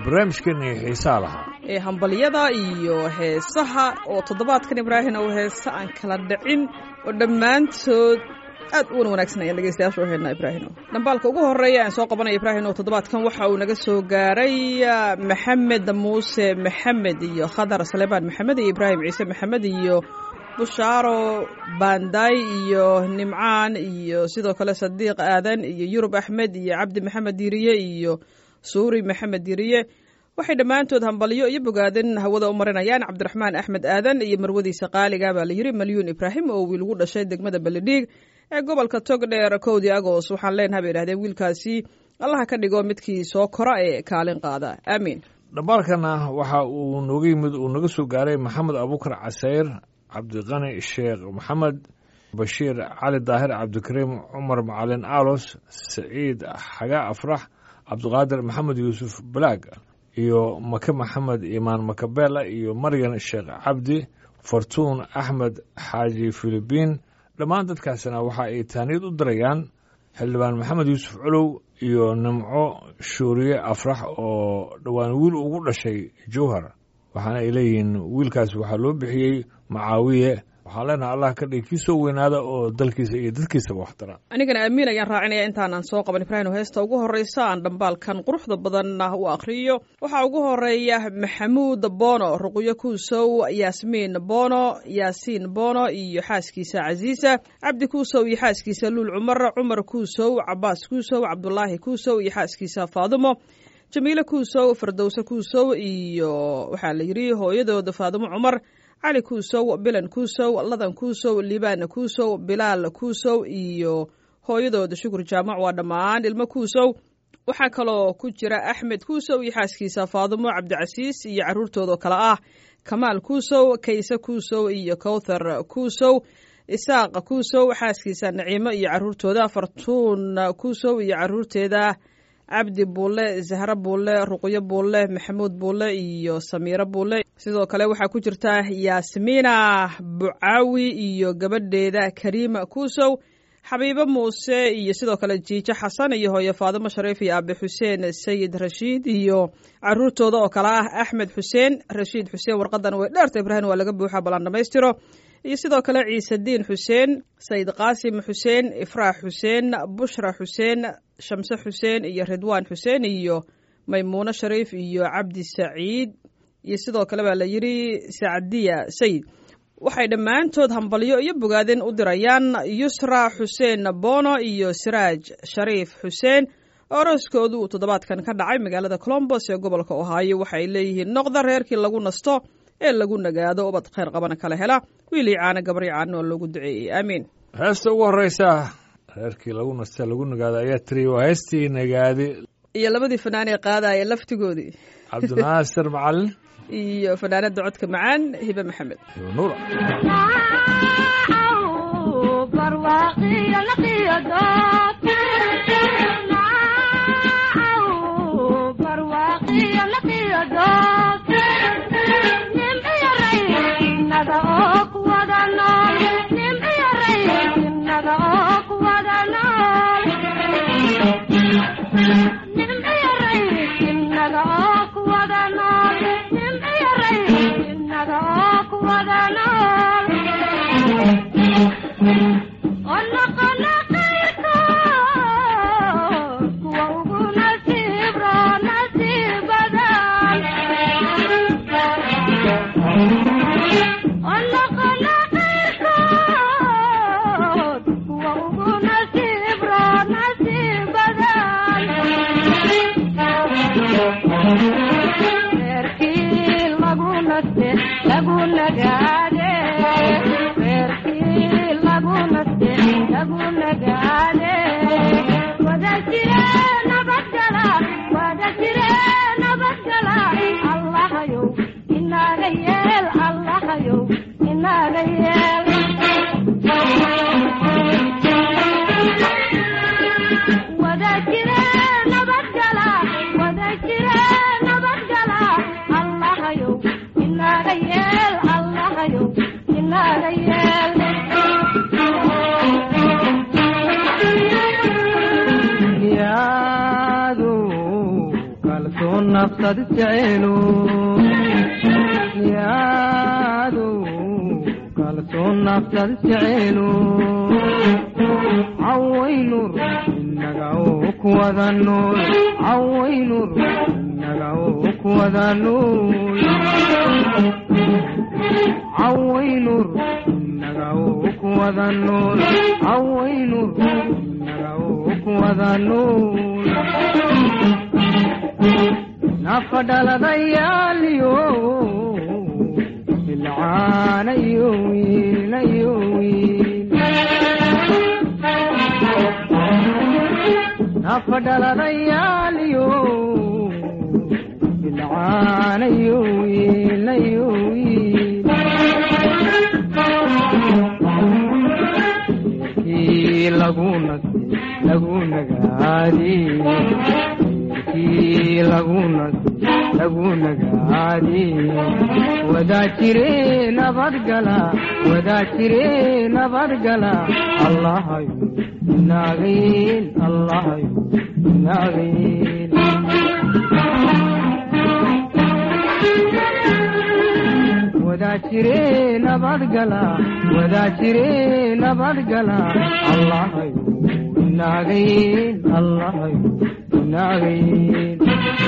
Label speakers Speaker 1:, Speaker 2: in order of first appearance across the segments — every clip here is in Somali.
Speaker 1: barnaamijkeennii xiisaa lahaa
Speaker 2: ee hambalyada iyo heesaha oo toddobaadkan ibraahim oo heese aan kala dhicin oo dhammaantood aad u wan wanaagsan ayaan dhegeystayaasha u haynaa ibraahimo dhambaalka ugu horreeya aan soo qabanaya ibraahim oo toddobaadkan waxa uu naga soo gaaray maxamed muuse maxamed iyo khadar salebaan maxamed iyo ibraahim ciise maxamed iyo bushaaro banday iyo nimcaan iyo sidoo kale sadiiq aadan iyo yurub axmed iyo cabdi maxamed diriye iyo suuri maxamed diriye waxay dhammaantood hambalyo iyo bogaadin hawada u marinayaan cabdiraxmaan axmed aadan iyo marwadiisa qaaliga baa la yiri malyuun ibraahim oo wiil ugu dhashay degmada beledhiig ee gobolka togdheer kowdii agoost waxaan leenaha bay idhahdeen wiilkaasi allaha ka dhigo midkii soo kora ee kaalin qaada aamiin
Speaker 1: dhambaalkana waxa uu nooga yimid uu naga soo gaaray maxamed abuukar casayr cabdiqani sheekh maxamed bashiir cali daahir cabdikariim cumar macalin aalos saciid xaga afrax cabdiqaadir maxamed yuusuf balaag iyo make maxamed imaan makabela iyo maryan sheekh cabdi fartuun axmed xaaji filibiin dhammaan dadkaasina waxa ay taaniyad u dirayaan xildhibaan maxamed yuusuf colow iyo nimco shuuriye afrax oo dhowaan wiil ugu dhashay jowhar waxaana ay leeyihiin wiilkaas waxaa loo bixiyey macaawiye waxaan leenahay allah ka dhigi kii soo weynaada oo dalkiisa iyo dadkiisaba waxtara
Speaker 2: anigana amiin ayaan raacinaya intaanaan soo qaban ibraahim heesta ugu horreysa aan dhambaalkan quruxda badanna u akhriyo waxaa ugu horeeya maxamuud bono ruqyo kuusow yaasmiin bono yaasiin bono iyo xaaskiisa casiisa cabdi kuusow iyo xaaskiisa luul cumar cumar kuusow cabaas kuusow cabdulaahi kuusow iyo xaaskiisa faadumo jamiile kuusow fardowse kuusow iyo waxaa la yidhi hooyadooda faadumo cumar cali kuusow bilan kuusow ladan kuusow liibaan kuusow bilaal kuusow iyo hooyadooda shukur jaamac waa dhammaan ilmo kuusow waxaa kaloo ku jira axmed kuusow iyo xaaskiisa faadumo cabdicasiis iyo caruurtoodaoo kale ah kamaal kuusow kayse kuusow iyo kowthar kuusow isaaq kuusow xaaskiisa naciimo iyo caruurtooda fartuun kuusow iyo caruurteeda cabdi buulle zahro buulle ruqyo buulle maxamuud buulle iyo samiiro buulle sidoo kale waxaa ku jirta yaasmiina bucaawi iyo gabadheeda kariima kuusow xabiibo muuse iyo sidoo kale jiijo xasan iyo hooyo faadimo shariif iyo aabe xuseen sayid rashiid iyo caruurtooda oo kale ah axmed xuseen rashiid xuseen warqadan way dheerta ibraahim waa laga buuxa ballan dhamaystiro iyo sidoo kale ciisediin xuseen sayid qaasim xuseen ifraax xuseen bushra xuseen shamse xuseen iyo ridwaan xuseen iyo maymuuno shariif iyo cabdi saciid iyo sidoo kale baa la yidhi sacdiya sayid waxay dhammaantood hambalyo iyo bogaadin u dirayaan yusra xuseen bono iyo siraaj shariif xuseen oo arooskoodu uu toddobaadkan ka dhacay magaalada colombos ee gobolka ohaayo waxay leeyihiin noqda reerkii lagu nasto ee lagu nagaado ubad khayr qabana kala hela wiilii caana gabri caana oo loogu duceeyey aamiin
Speaker 1: heesta ugu horreysa reerkii lagu nasta lagu nagaado ayaa tiri waa heestii nagaadi
Speaker 2: iyo labadii fanaan ee qaadaya laftigoodii
Speaker 1: cabdinaasir macalin
Speaker 2: iyo fanaanada codka macaan hibe maxamed
Speaker 1: iyo nuura
Speaker 3: nafsad jeceelo yaado kalsoon nafsad jeceelo cawaynur inaga oo kuwada nool cawaynur inaga oo kuwada nool cawaynur inaga oo kuwada nool cawaynur inaga oo kuwada nool nafa dhaladayaaliyo ilcaanayo wiinayo wiil nafa dhaladayaaliyo ilcaanayo wiinayo wiil kii lagu nasi lagu nagaadi kii lagu nasi lagu nagaadi wadaa jire nabadgala wadaa jire nabadgala allahayo inaagayn allahayo inaagayn wadaa jire nabadgala wadaa jire nabadgala allahayo inaagayn allahayo inaagayn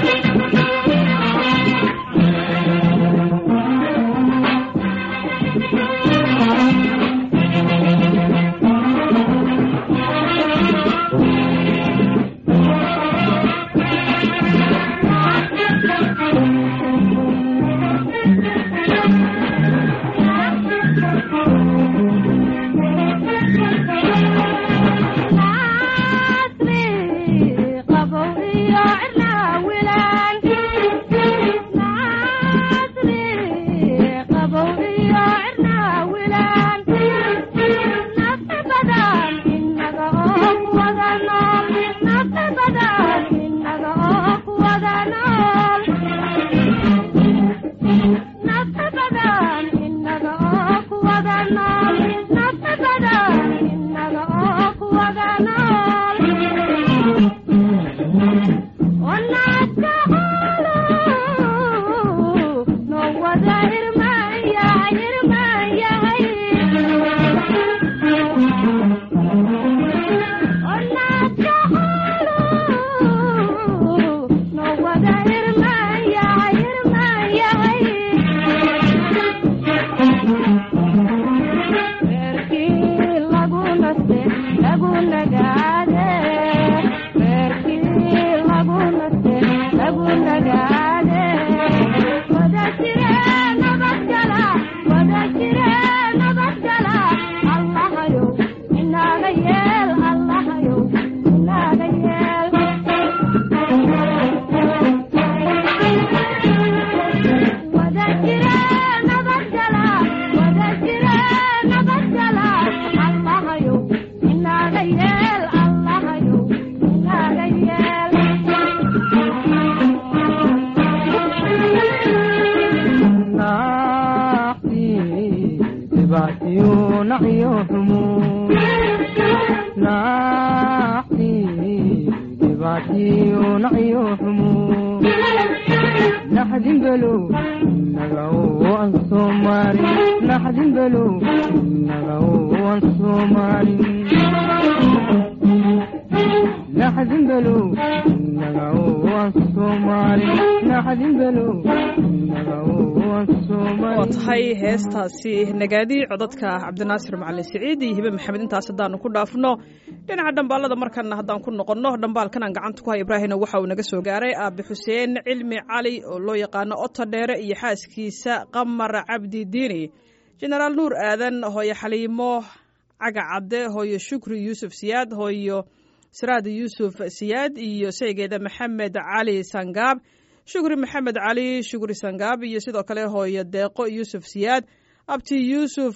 Speaker 2: waa tahay heestaasi nagaadi codadka cabdinaasir macalin siciid iyo hibe maxamed intaas haddaanu ku dhaafno dhinaca dhambaalada markana haddaan ku noqonno dhambaalkan aan gacanta ku hay ibraahino waxa uu naga soo gaaray aabe xuseen cilmi cali oo loo yaqaano oto dheere iyo xaaskiisa qamar cabdi diini jenaraal nuur aadan hooyo xaliimo caga cadde hooyo shukri yuusuf siyaad hooyo siraad yuusuf siyaad iyo saygeeda maxamed cali sangaab shukri maxamed cali shukri sangaab iyo sidoo kale hooyo deeqo yuusuf siyaad abti yuusuf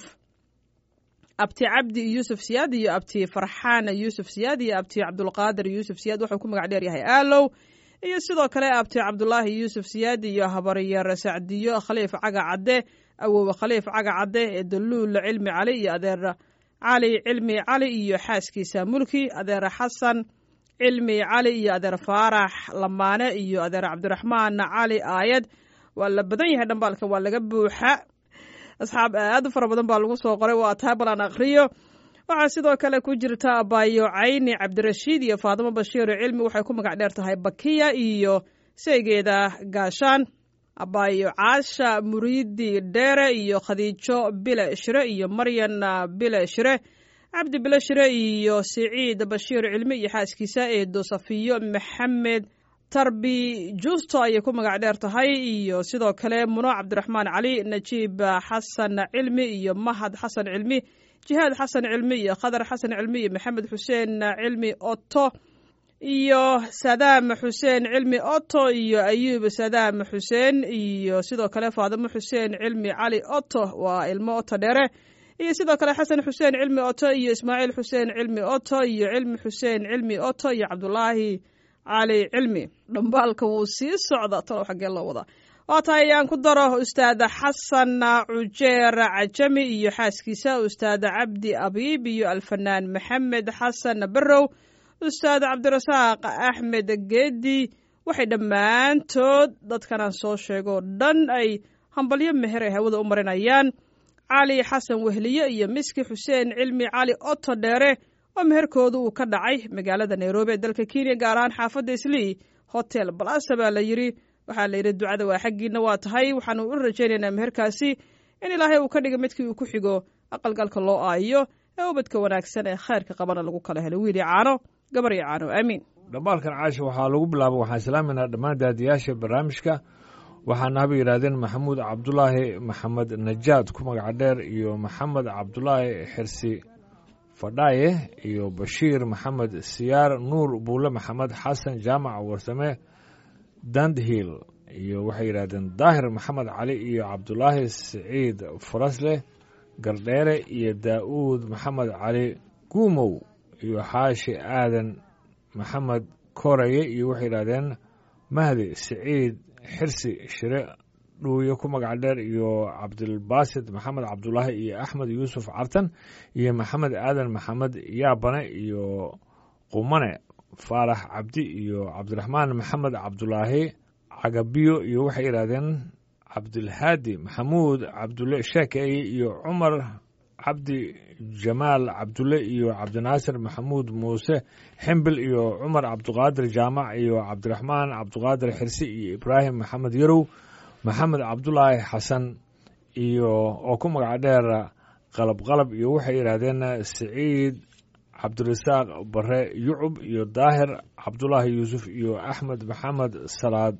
Speaker 2: abti cabdi yuusuf siyaad iyo abti farxaan yuusuf siyaad iyo abti cabdulqaadir yuusuf siyaad wuxuu ku magac dheer yahay aalow iyo sidoo kale abti cabdulaahi yuusuf siyaad iyo habaryar sacdiyo khaliif caga cadde awowe khaliif caga cadde ee daluul cilmi cali iyo adeer cali cilmi cali iyo xaaskiisa mulki adeer xasan cilmi cali iyo adeer faarax lamaane iyo adeer cabdiraxmaan cali aayad waa la badan yahay dhambaalkan waa laga buuxa asxaab aad u fara badan baa lagu soo qoray waa taa balan akhriyo waxaa sidoo kale ku jirta abaayo cayni cabdirashiid iyo faadimo bashiir cilmi waxay ku magac dheer tahay bakiya iyo seegeeda gaashaan abaayo caasha muriidi dheere iyo khadiijo bile shire iyo maryan bile shire cabdi bile shire iyo siciid bashiir cilmi iyo xaaskiisa eedo safiyo maxamed tarbi juusto ayay ku magac dheer tahay iyo sidoo kale muno cabdiraxmaan cali najiib xasan cilmi iyo mahad xasan cilmi jihaad xasan cilmi iyo khadar xasan cilmi iyo maxamed xuseen cilmi oto iyo sadaam xuseen cilmi oto iyo ayuub sadaam xuseen iyo sidoo kale faadimo xuseen cilmi cali oto waa ilmo oto dheere iyo sidoo kale xasan xuseen cilmi oto iyo ismaaciil xuseen cilmi oto iyo cilmi xuseen cilmi oto iyo cabdulaahi cali cilmi dhambaalka wuu sii socda talow xaggee loo wadaa waa tahay ayaan ku daro ustaada xasan cujeer cajami iyo xaaskiisa ustaada cabdi abiib iyo alfanaan maxamed xasan barrow ustaad cabdirasaaq axmed geedi waxay dhammaantood dadkanaan soo sheegoo dhan ay hambalyo meher ay hawada u marinayaan cali xasan wehliye iyo miski xuseen cilmi cali oto dheere oo meherkooda uu ka dhacay magaalada nairobi ee dalka kenya gaar ahaan xaafadda islii hotel balasa baa la yidhi waxaa la yidhi ducada waa xaggiina waa tahay waxaanu u rajaynaynaa meherkaasi in ilaahay uu ka dhiga midkii uu ku xigo aqalgalka loo aayo ee ubadka wanaagsan ee khayrka qabana lagu kala helo wiili caano gabar iyo caano aamiin
Speaker 1: dhambaalkan caasha waxaa lagu bilaaba waxaan islaaminaa dhammaan daadiyaasha barnaamijka waxaana haba yidhaahdeen maxamuud cabdulaahi maxamed najaad ku magaca dheer iyo maxamed cabdulaahi xirsi fadhaaye iyo bashiir maxamed siyaar nuur buule maxamed xasan jaamac warsame dandhiil iyo waxay yidhahdeen daahir maxamed cali iyo cabdulaahi siciid farasleh gardheere iyo daa'uud maxamed cali guumow iyo xaashi aadan maxamed koraye iyo waxay yidhahdeen mahdi siciid xirsi shire dhuuye ku magac dheer iyo cabdilbaasid maxamed cabdulaahi iyo axmed yuusuf cartan iyo maxamed aadan maxamed yaabane iyo qumane faarax cabdi iyo cabdiraxmaan maxamed cabdulaahi cagabiyo iyo waxay yidhahdeen cabdilhaadi maxamuud cabdulle sheekeye iyo cumar cabdi jamaal cabdulle iyo cabdinaasir maxamuud muuse ximbil iyo cumar cabduqaadir jaamac iyo cabdiraxmaan cabduqaadir xirsi iyo ibraahim maxamed yarow maxamed cabdulaahi xasan iyo oo ku magac dheer qalab qalab iyo waxay yidhaahdeen siciid cabdirasaaq bare yucub iyo daahir cabdulaahi yuusuf iyo axmed maxamed salaad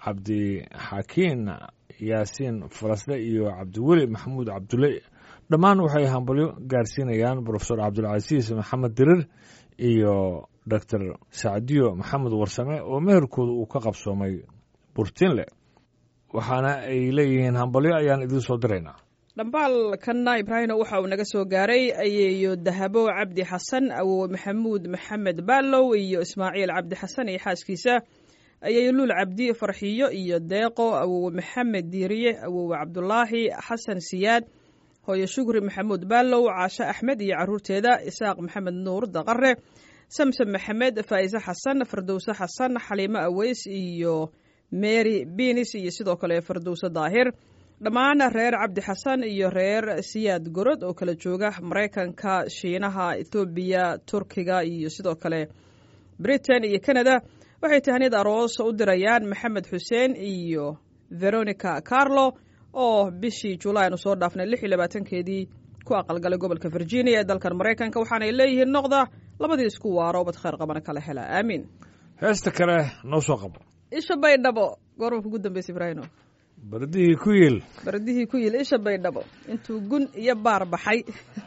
Speaker 1: cabdixakiin yaasiin farasle iyo cabdiweli maxamuud cabdulle dhammaan waxay hambalyo gaarsiinayaan brofesor cabdulcasiis maxamed dirir iyo doctor sacdiyo maxamed warsame oo meherkooda uu ka qabsoomay burtinle waxaana ay leeyihiin hambalyo ayaan idiin soo diraynaa
Speaker 2: dhambaalkanna ibraahino waxa uu naga soo gaaray ayeeyo dahabo cabdi xasan awowe maxamuud maxamed baalow iyo ismaaciil cabdi xasan iyo xaaskiisa ayeeyo luul cabdi farxiyo iyo deeqo awowe maxamed diiriye awowe cabdulaahi xasan siyaad hooyo shukri maxamuud baalow caashe axmed iyo caruurteeda isaaq maxamed nuur daqare samsam maxamed faa'ise xasan fardowse xasan xaliimo aweys iyo mary binis iyo sidoo kale fardowse daahir dhammaan reer cabdi xasan iyo reer siyaad gorod oo kala jooga maraykanka shiinaha ethoobiya turkiga iyo sidoo kale britain iyo canada waxay tahniyad aroos u dirayaan maxamed xuseen iyo veronica carlo oo bishii julaay aanu soo dhaafnay lix iyo labaatankeedii ku aqalgalay gobolka virginia ee dalkan maraykanka waxaanay leeyihiin noqda labadii isku waaro ubad khayr qabana kala hela aamiin
Speaker 1: heesta kale noo soo qabo
Speaker 2: isha baydhabo goorma kugu dambaysa ibraahino
Speaker 1: bardihii ku yiil
Speaker 2: bardihii ku yil isha baydhabo intuu gun iyo baar baxay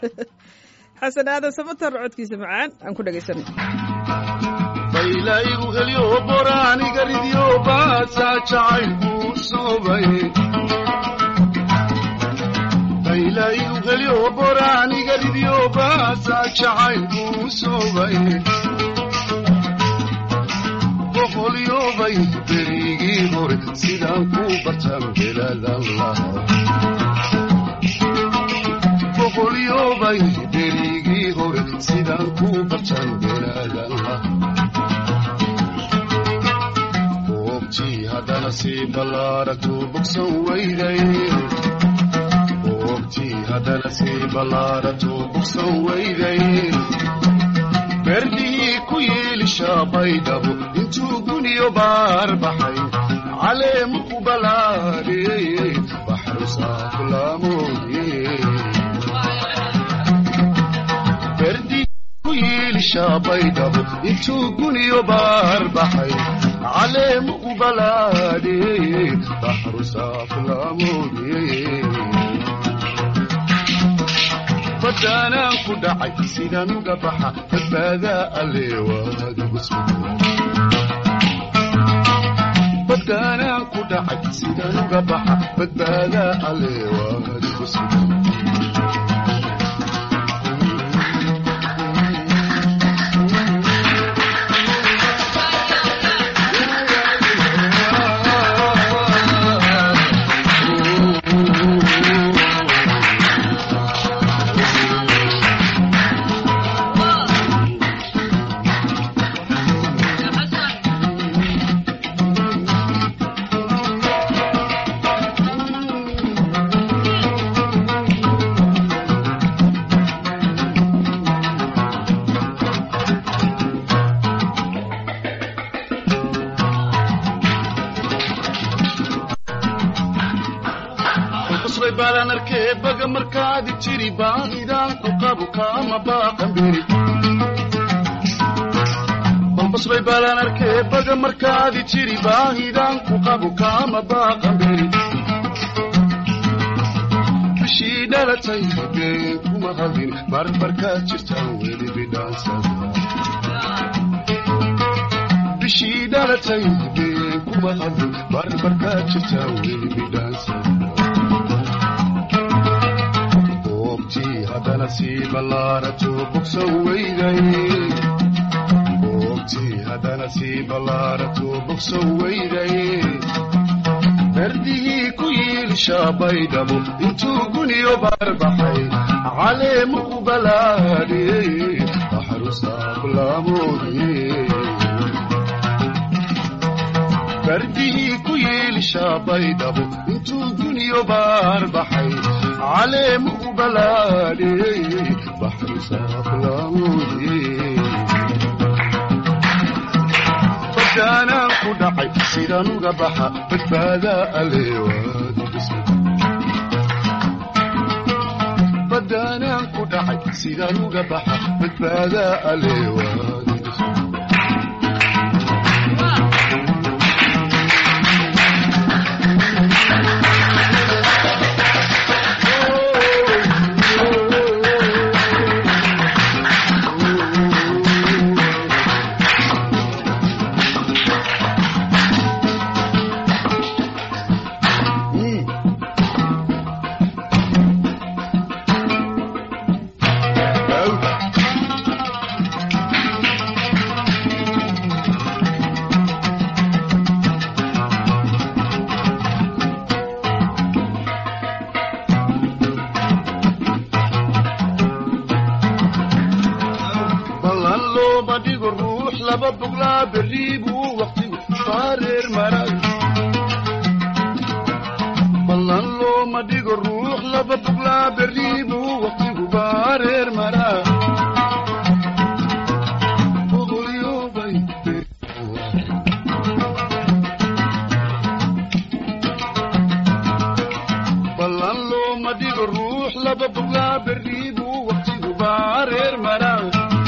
Speaker 2: xasan aadan samatar codkiisa macaan aan ku dhegaysanay
Speaker 4: baylaigu helyo boraaniga ridyo baasaa jacaylkuu soobay baylaigu helyo boraaniga ridyo baasaa jacaylkuu soobay boqolyobay berigii hore sidaan ku bartan belaadan lahaa boqolyobay berigii hore sidaan ku bartan belaadan lahaa sii ballaaratuu bogsan weyday boogtii haddana sii ballaaratuu bogsan weyday berdihii ku yiilisha baydhabo intuu guniyo baar baxay caleemu ku balaadhiyey baxru saaflaamoodye berdihii ku yiilisha baydhabo intuu guniyo baar baxay caleemu ku balaadhiyey baxru saaflaamoodye badaanaan ku dhacay sidaan uga baxa badbaadaa alle waadigu badaanaan ku dhacay sidaan uga baxa badbaadaa alle waadigu sugan qosbay baalaan arkee baga markaadi jiri baahidaan ku qabu kaama baaqan beri balbasbay baalaan arkee baga markaadi jiri baahidaan ku qabu kaama baaqan beri bishii dhalatay been kuma hadin barbarkaad jirtaan weli bidhaansada bishii dhalatay been kuma hadin barbarkaad jirtaan weli bidhaansada boogtii haddana sii ballaaratuu bogsan weyday boogtii haddana sii ballaaratuu bogsan weyday berdihii ku yiilisha baydhabo intuu guniyo barbaxay caleemu ku balaadhiyey baxru saaflaamoodye berdihii ku yiilisha baydhabo intuu guniyo baarbaxay caleemu u balaadhiyey baxru saaflaamoodye badaanaan ku dhacay sidaan uga baxa badbaadaa aleewaadbadaanaan ku dhacay sidaan uga baxa badbaadaa aleewaad ballan looma dhigo ruux laba boglaa berri buu waqtigu faareer maray ballan looma dhigo ruux laba boglaa berri buu waqtigu faareer maraa boqolyoobay ballan looma dhigo ruux laba boglaa berri buu waqtigu faareer maraa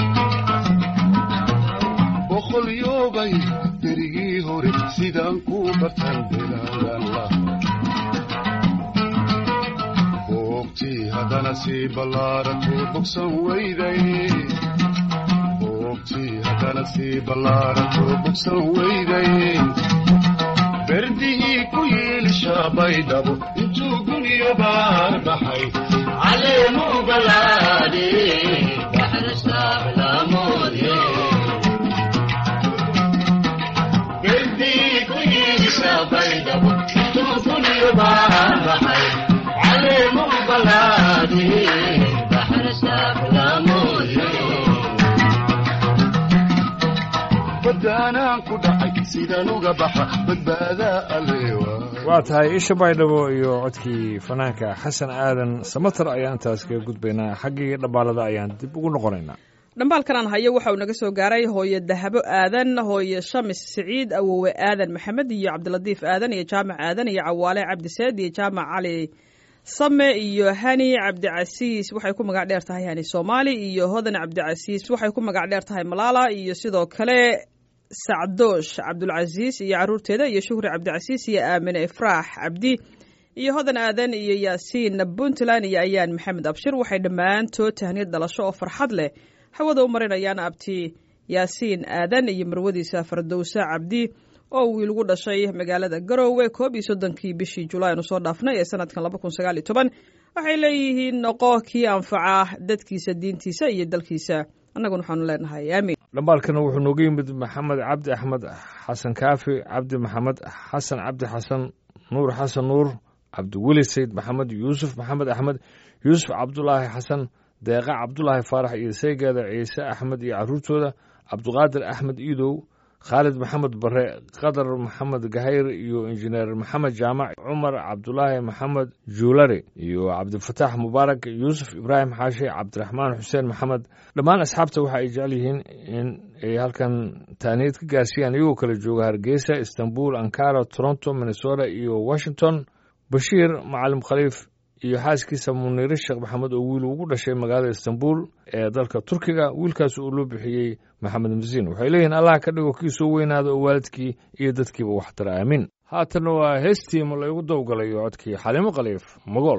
Speaker 4: boqolyoobay berigii hore sidaan ku bartan bilaadanla boogtii haddana sii ballaaratuu bogsan weyday boogtii haddana sii ballaaratuu bogsan weyday berdihii ku yiilisha baydhabo intuu guniyo baar baxay caleemu balaadhe baxrastaablaamoodye badaanaan ku dhacay sidaan uga baxa badbaada alleewa
Speaker 1: waa tahay isha baydhabo iyo codkii fanaanka xasan aadan samatar ayaan intaas kaga gudbaynaa xaggii dhambaalada ayaan dib ugu noqonaynaa
Speaker 2: dhambaalkan aan hayo waxa uu naga soo gaaray hooye dahabo aadan hooye shamis siciid awowe aadan maxamed iyo cabdilatiif aadan iyo jaamac aadan iyo cawaale cabdiseed iyo jaamac cali same iyo hani cabdicasiis waxay ku magac dheer tahay hani soomaali iyo hodan cabdicasiis waxay ku magac dheer tahay malaala iyo sidoo kale sacdoosh cabdulcasiis iyo caruurteeda iyo shuhri cabdicasiis iyo aamine ifraax cabdi iyo hodan aadan iyo yaasiin puntland iyo ayaan maxamed abshir waxay dhammaantood tahniyad dhalasho oo farxad leh hawada u marinayaan abti yaasiin aadan iyo marwadiisa fardowsa cabdi oo wiil ugu dhashay magaalada garoowe koob iyo soddonkii bishii julaay aanu soo dhaafnay ee sanadkan laba kun sagaal iyo toban waxay leeyihiin noqo kii anfaca dadkiisa diintiisa iyo dalkiisa annaguna waxaanu leenahay aamiin
Speaker 1: dhambaalkana wuxuu nooga yimid maxamed cabdi axmed xasan kaafi cabdi maxamed xasan cabdi xasan nuur xasan nuur cabdiweli sayd maxamed yuusuf maxamed axmed yuusuf cabdulaahi xasan deeqa cabdulaahi faarax iyo saygeeda ciise axmed iyo caruurtooda cabdiqaadir axmed iidow khaalid maxamed bare qadar maxamed gahayr iyo injineer maxamed jaamac cumar cabdulaahi maxamed juulari iyo cabdifataax mubaarak yuusuf ibraahim xaashi cabdiraxmaan xuseen maxamed dhammaan asxaabta waxa ay jecel yihiin in ay halkan taaniyad ka gaarsiiyaan iyagoo kala jooga hargeysa istanbul ankara toronto minnesota iyo washington bashiir macalim khaliif iyo xaaskiisa muniire sheekh maxamed oo wiil ugu dhashay magaalada istanbul ee dalka turkiga wiilkaas uu loo bixiyey maxamed masiin waxay leeyihiin allah ka dhigo kii soo weynaada oo waalidkii iyo dadkiiba waxtara aamiin haatanna waa heestii ma laygu dawgalayo codkii xalimo khaliif magool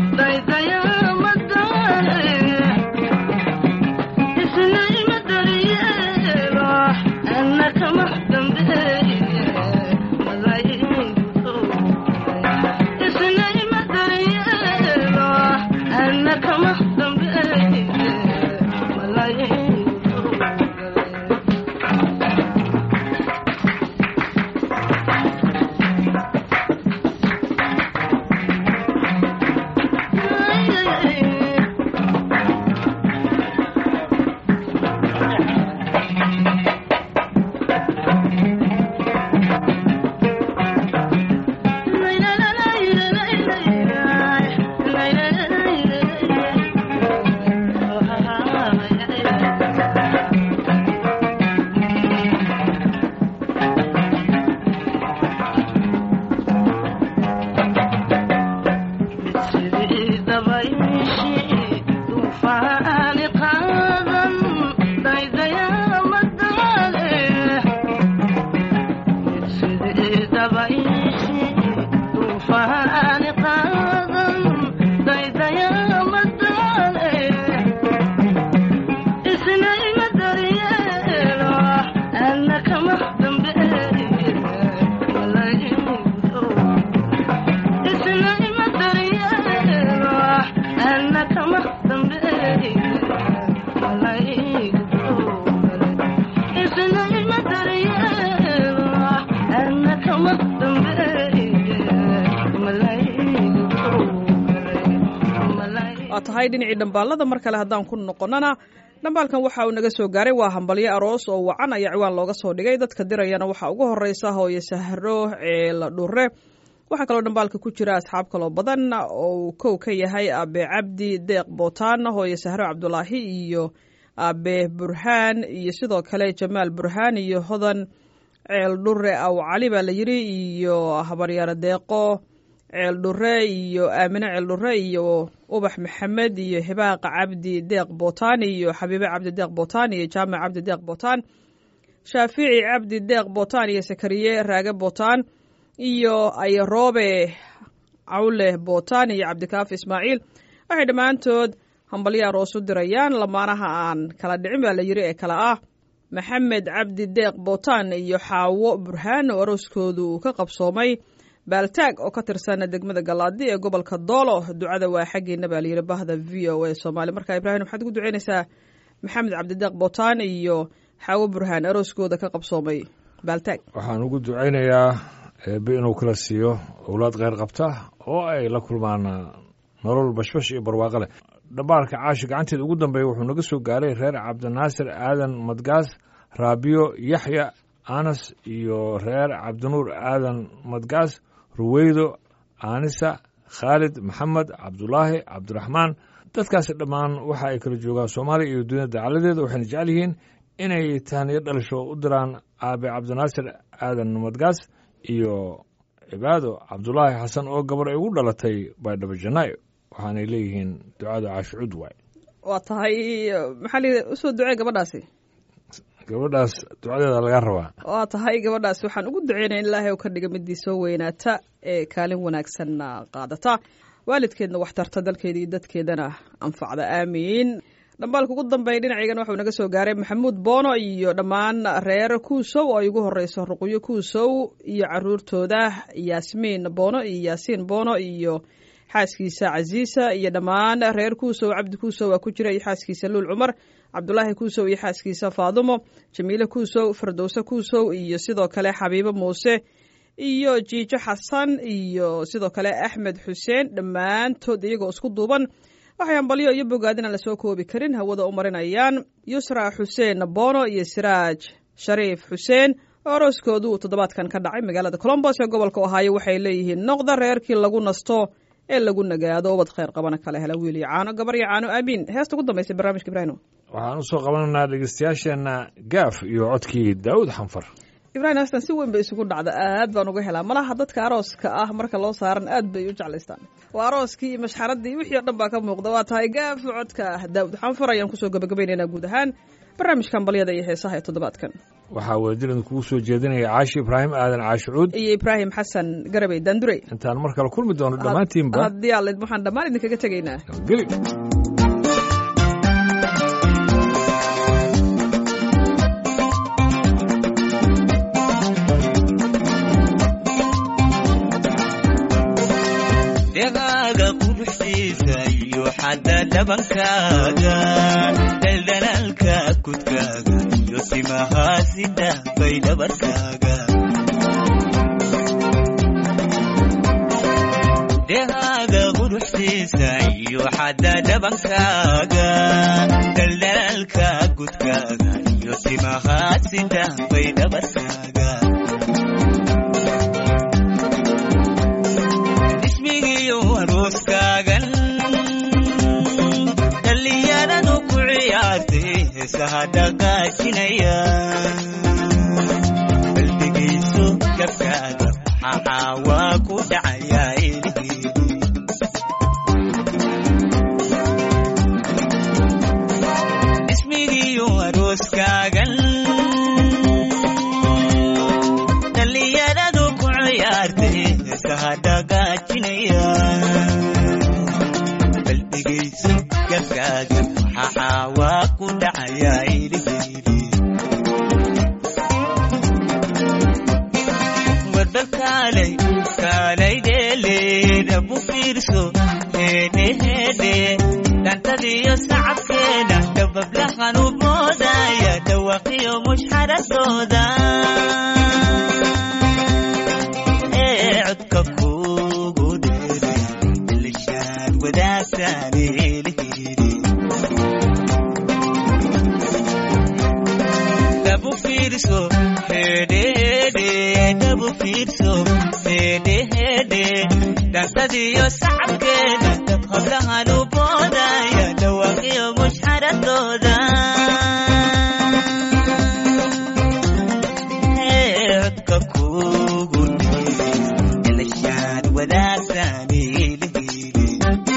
Speaker 5: Isna ima dariye
Speaker 2: tahay dhinacii dhambaalada mar kale haddaan ku noqonnana dhambaalkan waxa uu naga soo gaaray waa hambalyo aroos oo wacan ayaa ciwaan looga soo dhigay dadka dirayana waxaa ugu horeysa hooye sahro ceela dhure waxaa kaloo dhambaalka ku jira asxaab kaloo badan oo uu kow ka yahay abe cabdi deeq bootaan hooye sahro cabdulaahi iyo abe burhaan iyo sidoo kale jamaal burhaan iyo hodan ceel dhure aw cali baa la yiri iyo habaryaaro deeqo ceel dhure iyo aamine ceel dhure iyo ubax maxamed iyo hibaaqa cabdi deeq bootaan iyo xabiibe cabdi deeq bootaan iyo jaamac cabdi deeq bootaan shaafici cabdi deeq bootaan iyo sakariye raage bootaan iyo ayroobe cawle bootaan iyo cabdikaafi ismaaciil waxay dhammaantood hambalyo aroos u dirayaan lamaanaha aan kala dhicin baa la yiri ee kale ah maxamed cabdi deeq bootaan iyo xaawo burhaan oo arooskoodu uu ka qabsoomay baaltaag oo ka tirsan degmada galaadi ee gobolka doolo ducada waa xaggeena baa layidhi bahda v o a soomaali marka ibraahim waxaad ugu ducaynaysaa maxamed cabdideeq bootaan iyo xaawo burhaan arooskooda ka qabsoomay baaltaag
Speaker 1: waxaan ugu ducaynayaa eebe inuu kala siiyo owlaad kheyr qabta oo ay la kulmaan nolol bashbash iyo barwaaqo leh dhambaalka caashi gacanteeda ugu dambeeya wuxuu naga soo gaaray reer cabdinaasir aadan madgaas raabiyo yaxya anas iyo reer cabdinuur aadan madgaas ruweydo aanisa khaalid maxamed cabdulaahi cabdiraxmaan dadkaasi dhammaan waxa ay kala joogaan soomaaliya iyo dunyada dacaladeeda waxayna jecel yihiin inay tahniyo dhalisho u diraan aabe cabdinaasir aadan madgaas iyo cibaado cabdulaahi xasan oo gabar ay ugu dhalatay baydhabo janaayo waxaanay leeyihiin ducada caashicud waay
Speaker 2: waa tahay maxaa la usoo ducee gabadhaasi
Speaker 1: gabadhaas ducadeeda laga rabaa
Speaker 2: waa tahay gabadhaasi waxaan ugu duceynaya in ilaahay u ka dhiga midii soo weynaata ee kaalin wanaagsanna qaadata waalidkeedna wax tarta dalkeeda iyo dadkeedana anfacda aamiin dhambaalka ugu dambeeya dhinacigan waxuu naga soo gaaray maxamuud boono iyo dhammaan reer kuusow oo ay ugu horeyso ruqyo kuusow iyo caruurtooda yaasmiin boono iyo yaasiin boono iyo xaaskiisa casiisa iyo dhammaan reer kuusow cabdi kuusow waa ku jira iyo xaaskiisa luul cumar cabdulaahi kuusow iyo xaaskiisa faadumo jamiile kuusow firdowse kuusow iyo sidoo kale xabiibo muuse iyo jiijo xasan iyo sidoo kale axmed xuseen dhammaantood iyagoo isku duuban waxay hambalyo iyo bogaadin aan lasoo koobi karin hawada u marinayaan yusra xuseen boono iyo siraaj shariif xuseen oo arooskoodu uu toddobaadkan ka dhacay magaalada colombos ee gobolka ohaayo waxay leeyihiin noqda reerkii lagu nasto ee lagu nagaado ubad kheyr qabana kala hela wiil iyo caano gabar iyo caano aamiin heesta ugu dambaysay barnaamijka ibraahim
Speaker 1: waxaan usoo qabanaynaa dhegeystayaasheenna gaaf iyo codkii daawud xanfar
Speaker 2: ibrahim heestan si weyn bay isugu dhacda aad baan uga helaa malaha dadka arooska ah marka loo saaran aad bay u jeclaystaan waa arooskii iyo mashxaradii wixii o dhan baa ka muuqda waa tahay gaaf codka ah daawud xanfar ayaan kusoo gabagabaynaynaa guud ahaan barnaamijkan balyada iyo heesaha ee toddobaadkan
Speaker 1: waxaa weedilin kugu soo jeedinaya caashi ibraahim aadan caashi cuud
Speaker 2: iyo ibraahim xasan garabey daandurey
Speaker 1: intaan mar kale kulmi doono dhammaantiinba
Speaker 2: haddii aalid waxaan dhammaan idinkaga tegaynaa
Speaker 1: geli
Speaker 5: dhegaaga quruxdiisa iyo xadda dhabankaaga daldalaalka kudkaaga iyo simahaasida bay dhabarkaaga dhegaaga quruxdiisa iyo xadda dhabankaaga daldalaalka kudkaaga iyo simahaasida bay dhabarkaaga ismigiyo arooskaagan dhallinyaradu ku ciyaartay heesaha dhaqaajinaya qalbigayso gabkaaga maxaa waa ku dhacayaa eligeedu ismigiyo arooskaagan dhallinyaradu ku ciyaartay heesaha dhaqaajinaya qalbigayso gabkaaga maxaa waa ku dhacayaa eligeedu warbal kaalay kaalay dheeleeda bu fiirso heedhe heedhe dhantadiyo sacabkeeda dabablahan u moodaya dhawaqiyo mushxaradooda ee codka kugu dheeray ilishaad wadaagtaan elihi fiirso heedhe heedhe dhansadiyo sacabkeeda dab hablahan u boodaya dhawaaqiyo mushxaradooda codka kugu ilashaad wadaagtaan ilihili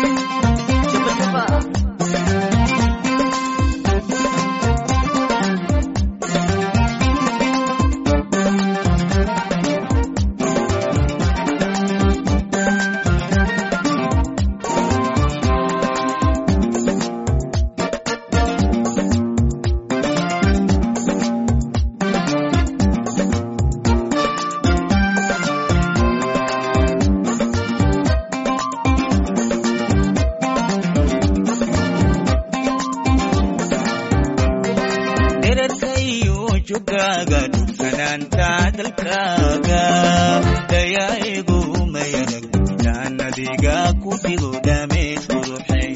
Speaker 5: dherarkayu jugaaga dhufanaanta dalkaaga dayaigu mayarag jaannadiga ku dhigo dhameed quruxay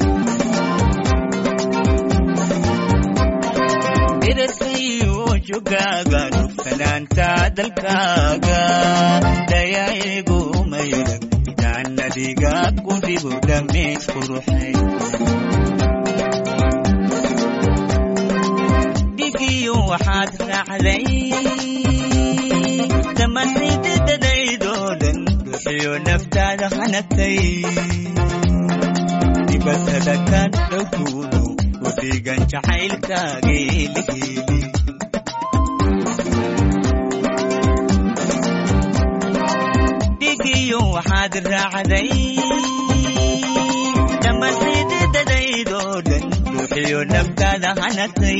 Speaker 5: dherarkayu jugaaga dhufanaanta dalkaaga dayaigu mayarag jaannadiga ku dhigo dhameed quruxay dhigiyo waxaad raacday dhammaantaydadadaydoo dhan ruuxiyo naftaada hanagtay dibatada ka dhowkuudu u dhigan jacaylkaagii lihiili dhigiyo waxaad raacday dhammaantaydadadaydoo dhan ruuxiyo naftaada hanagtay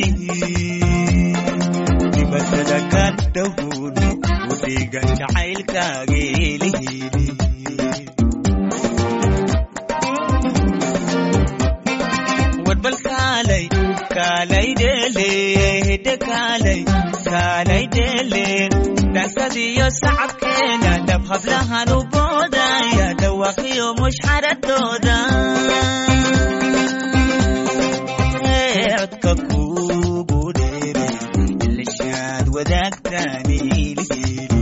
Speaker 5: dibatada ka dhowkuudu u dhigan jacaylkaagii lihiili warbal kaalay kaalay dheele hidde kaalay kaalay dheele dhansadiyo sacabkeena dhab hablahan u boodaya dhawaaqiyo mushxaradooda codka kugu dheere ilashaad wadaagtaan ilihili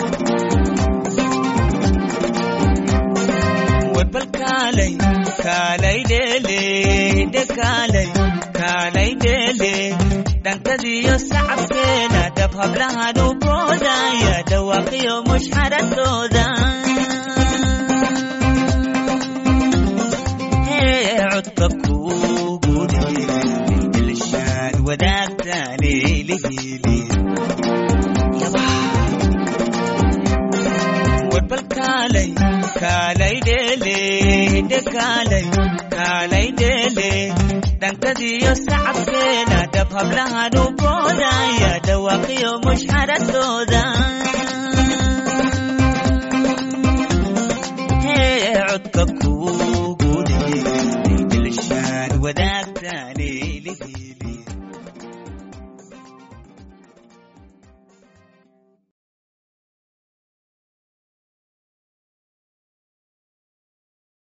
Speaker 5: warbal kaalay kaalay dheele hidde kaalay kaalay dheele dhankadiyo sacabkeena dhab hablahan u boodaya dhawaaqiyo mushxaradooda codka kugu dheere ilashaad wadaagtaan ilihili warbal kaalay kaalay dheele hidde kaalay kaalay dheele dhankadiyo sacabkeena dhab hablahan u boodaya dhawaaqiyo mushxaradooda codka ku